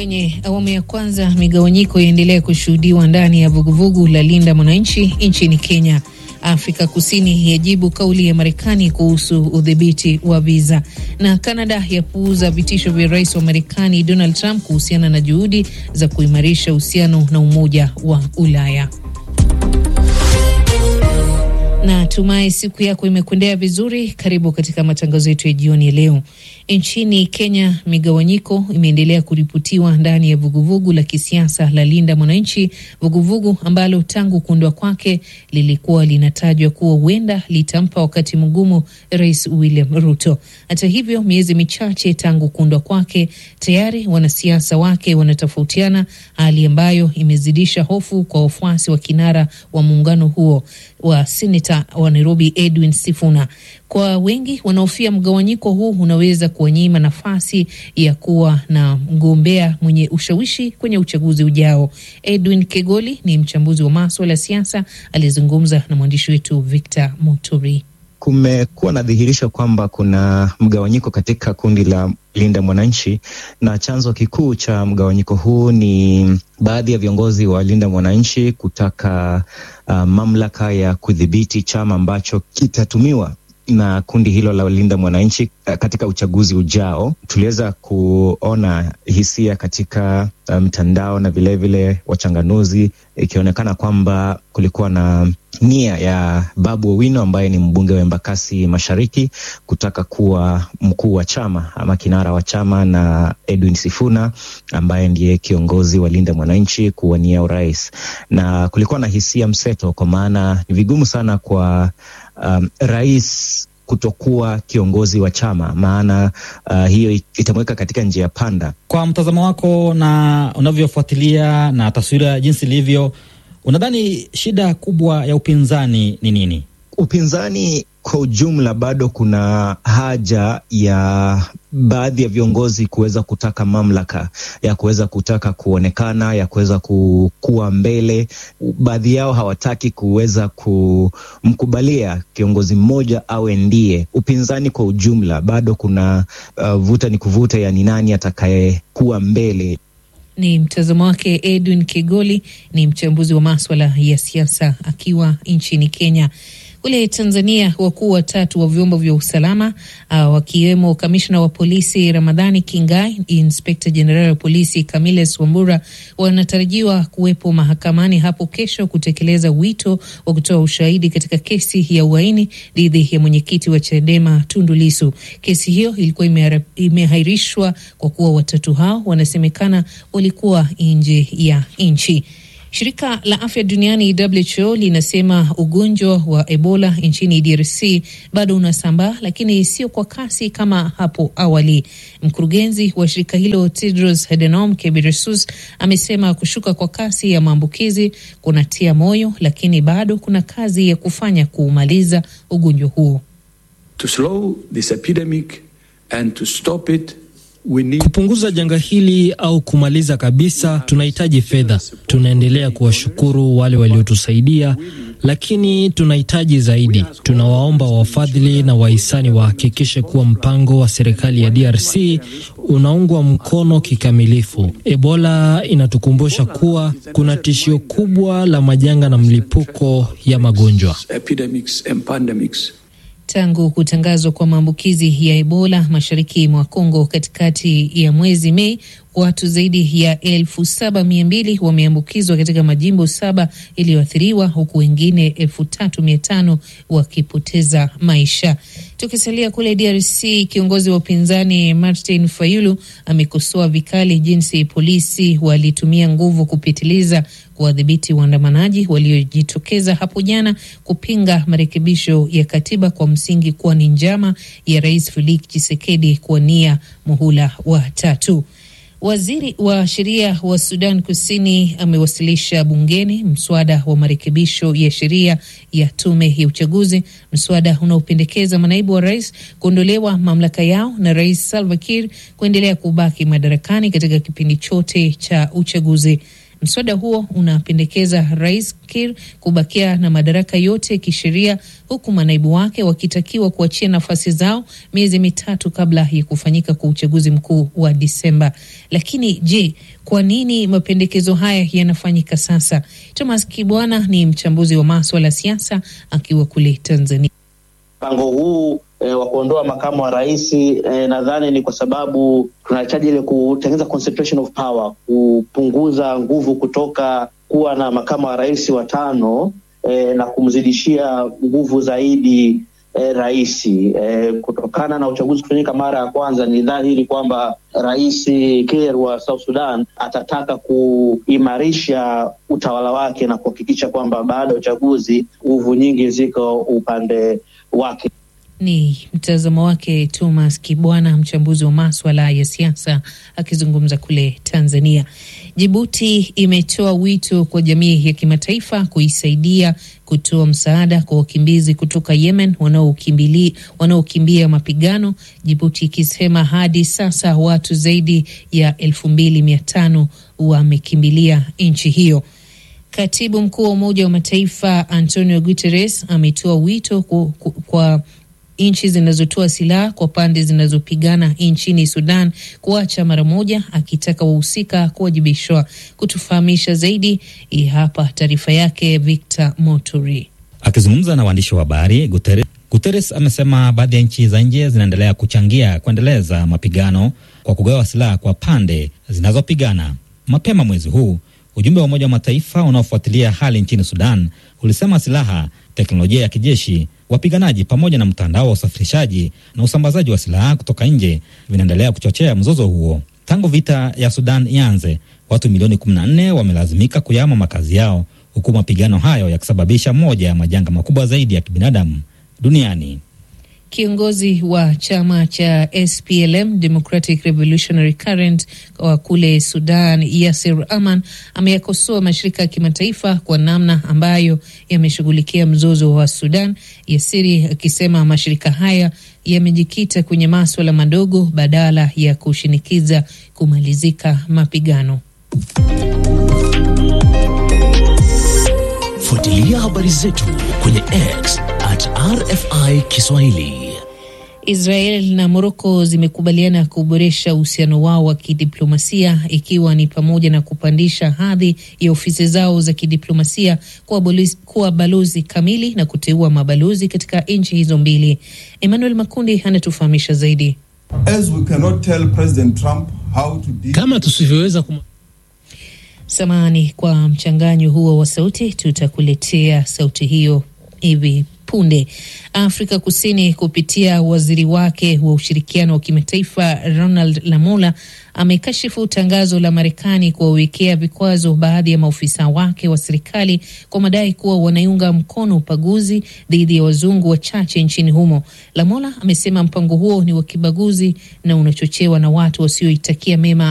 Kwenye awamu ya kwanza, migawanyiko yaendelea kushuhudiwa ndani ya vuguvugu la Linda Mwananchi nchini Kenya. Afrika Kusini yajibu kauli ya Marekani kuhusu udhibiti wa viza, na Kanada yapuuza vitisho vya rais wa Marekani Donald Trump kuhusiana na juhudi za kuimarisha uhusiano na Umoja wa Ulaya. Na tumai siku yako imekwendea vizuri. Karibu katika matangazo yetu ya jioni ya leo. Nchini Kenya, migawanyiko imeendelea kuripotiwa ndani ya vuguvugu la kisiasa la Linda Mwananchi, vuguvugu ambalo tangu kuundwa kwake lilikuwa linatajwa kuwa huenda litampa wakati mgumu Rais William Ruto. Hata hivyo, miezi michache tangu kuundwa kwake, tayari wanasiasa wake wanatofautiana, hali ambayo imezidisha hofu kwa wafuasi wa kinara wa muungano huo wa seneta wa Nairobi Edwin Sifuna. Kwa wengi wanaofia mgawanyiko huu unaweza kuwanyima nafasi ya kuwa na mgombea mwenye ushawishi kwenye uchaguzi ujao. Edwin Kegoli ni mchambuzi wa maswala ya siasa, alizungumza na mwandishi wetu Victor Moturi. Kumekuwa na dhihirisho kwamba kuna mgawanyiko katika kundi la Linda Mwananchi, na chanzo kikuu cha mgawanyiko huu ni baadhi ya viongozi wa Linda Mwananchi kutaka uh, mamlaka ya kudhibiti chama ambacho kitatumiwa na kundi hilo la Linda Mwananchi katika uchaguzi ujao. Tuliweza kuona hisia katika mtandao um, na vilevile wachanganuzi, ikionekana kwamba kulikuwa na nia ya Babu Owino ambaye ni mbunge wa Embakasi Mashariki kutaka kuwa mkuu wa chama ama kinara wa chama na Edwin Sifuna ambaye ndiye kiongozi wa Linda Mwananchi kuwania urais, na kulikuwa na hisia mseto, kwa maana ni vigumu sana kwa um, rais kutokuwa kiongozi wa chama, maana uh, hiyo itamweka katika njia panda. Kwa mtazamo wako na unavyofuatilia na taswira jinsi ilivyo, unadhani shida kubwa ya upinzani ni nini? Upinzani kwa ujumla bado kuna haja ya baadhi ya viongozi kuweza kutaka mamlaka ya kuweza kutaka kuonekana ya kuweza kuwa mbele. Baadhi yao hawataki kuweza kumkubalia kiongozi mmoja awe ndiye. Upinzani kwa ujumla bado kuna uh, vuta ni kuvuta ya ni nani atakayekuwa mbele. Ni mtazamo wake Edwin Kigoli, ni mchambuzi wa maswala ya siasa akiwa nchini Kenya. Kule Tanzania, wakuu watatu wa vyombo vya usalama uh, wakiwemo kamishna wa polisi Ramadhani Kingai, inspekta jenerali wa polisi Kamiles Wambura wanatarajiwa kuwepo mahakamani hapo kesho kutekeleza wito wa kutoa ushahidi katika kesi ya uhaini dhidi ya mwenyekiti wa Chadema Tundu Lissu. Kesi hiyo ilikuwa imehairishwa kwa kuwa watatu hao wanasemekana walikuwa nje ya nchi. Shirika la afya duniani WHO linasema ugonjwa wa Ebola nchini DRC bado unasambaa, lakini sio kwa kasi kama hapo awali. Mkurugenzi wa shirika hilo Tedros Adhanom Ghebreyesus amesema kushuka kwa kasi ya maambukizi kunatia moyo, lakini bado kuna kazi ya kufanya kuumaliza ugonjwa huo. To slow this epidemic and to stop it Kupunguza janga hili au kumaliza kabisa, tunahitaji fedha. Tunaendelea kuwashukuru wale waliotusaidia, lakini tunahitaji zaidi. Tunawaomba wafadhili na wahisani wahakikishe kuwa mpango wa serikali ya DRC unaungwa mkono kikamilifu. Ebola inatukumbusha kuwa kuna tishio kubwa la majanga na mlipuko ya magonjwa. Tangu kutangazwa kwa maambukizi ya Ebola mashariki mwa Kongo katikati ya mwezi Mei, watu zaidi ya elfu saba mia mbili wameambukizwa katika majimbo saba yaliyoathiriwa huku wengine elfu tatu mia tano wakipoteza maisha. Tukisalia kule DRC, kiongozi wa upinzani Martin Fayulu amekosoa vikali jinsi polisi walitumia nguvu kupitiliza kuwadhibiti waandamanaji waliojitokeza hapo jana kupinga marekebisho ya katiba kwa msingi kuwa ni njama ya Rais Felix Tshisekedi kuwania muhula wa tatu. Waziri wa sheria wa Sudan Kusini amewasilisha bungeni mswada wa marekebisho ya sheria ya tume ya uchaguzi, mswada unaopendekeza manaibu wa rais kuondolewa mamlaka yao na Rais Salva Kiir kuendelea kubaki madarakani katika kipindi chote cha uchaguzi. Mswada huo unapendekeza Rais Kiir kubakia na madaraka yote kisheria, huku manaibu wake wakitakiwa kuachia nafasi zao miezi mitatu kabla ya kufanyika kwa uchaguzi mkuu wa Disemba. Lakini je, kwa nini mapendekezo haya yanafanyika sasa? Thomas Kibwana ni mchambuzi wa maswala ya siasa akiwa kule Tanzania. Mpango huu e, wa kuondoa makamu wa rais e, nadhani ni kwa sababu tunahitaji ile kutengeneza concentration of power, kupunguza nguvu kutoka kuwa na makamu wa rais watano e, na kumzidishia nguvu zaidi e, rais e, kutokana na uchaguzi kufanyika mara ya kwanza. Ni dhahiri kwamba rais Kiir wa South Sudan atataka kuimarisha utawala wake na kuhakikisha kwamba baada ya uchaguzi nguvu nyingi ziko upande wake. Ni mtazamo wake Thomas Kibwana, mchambuzi wa maswala ya siasa akizungumza kule Tanzania. Jibuti imetoa wito kwa jamii ya kimataifa kuisaidia kutoa msaada kwa wakimbizi kutoka Yemen wanaokimbia mapigano, Jibuti ikisema hadi sasa watu zaidi ya elfu mbili mia tano wamekimbilia nchi hiyo. Katibu mkuu wa Umoja wa Mataifa Antonio Guterres ametoa wito kwa, kwa nchi zinazotoa silaha kwa pande zinazopigana nchini Sudan kuacha mara moja, akitaka wahusika kuwajibishwa. Kutufahamisha zaidi, hii hapa taarifa yake Victor Moturi. Akizungumza na waandishi wa habari, Guterres, Guterres amesema baadhi ya nchi za nje zinaendelea kuchangia kuendeleza mapigano kwa kugawa silaha kwa pande zinazopigana. Mapema mwezi huu ujumbe wa Umoja wa Mataifa unaofuatilia hali nchini Sudan ulisema silaha, teknolojia ya kijeshi, wapiganaji pamoja na mtandao wa usafirishaji na usambazaji wa silaha kutoka nje vinaendelea kuchochea mzozo huo. Tangu vita ya Sudan ianze, watu milioni 14 wamelazimika kuyama makazi yao, huku mapigano hayo yakisababisha moja ya majanga makubwa zaidi ya kibinadamu duniani. Kiongozi wa chama cha SPLM Democratic Revolutionary Current wa kule Sudan, Yasir Aman ameyakosoa mashirika ya kimataifa kwa namna ambayo yameshughulikia mzozo wa Sudan, Yasiri akisema mashirika haya yamejikita kwenye maswala madogo badala ya kushinikiza kumalizika mapigano. Fuatilia habari zetu kwenye X at RFI Kiswahili. Israel na Moroko zimekubaliana kuboresha uhusiano wao wa kidiplomasia ikiwa ni pamoja na kupandisha hadhi ya ofisi zao za kidiplomasia kuwa balozi, kuwa balozi kamili na kuteua mabalozi katika nchi hizo mbili. Emmanuel Makundi anatufahamisha zaidi. As we cannot tell President Trump how to deal... Kama tusivyoweza kum... Samahani kwa mchanganyo huo wa sauti, tutakuletea sauti hiyo hivi punde. Afrika Kusini kupitia waziri wake wa ushirikiano wa kimataifa Ronald Lamola amekashifu tangazo la Marekani kuwawekea vikwazo baadhi ya maofisa wake wa serikali kwa madai kuwa wanaiunga mkono ubaguzi dhidi ya wazungu wachache nchini humo. Lamola amesema mpango huo ni wa kibaguzi na unachochewa na watu wasioitakia mema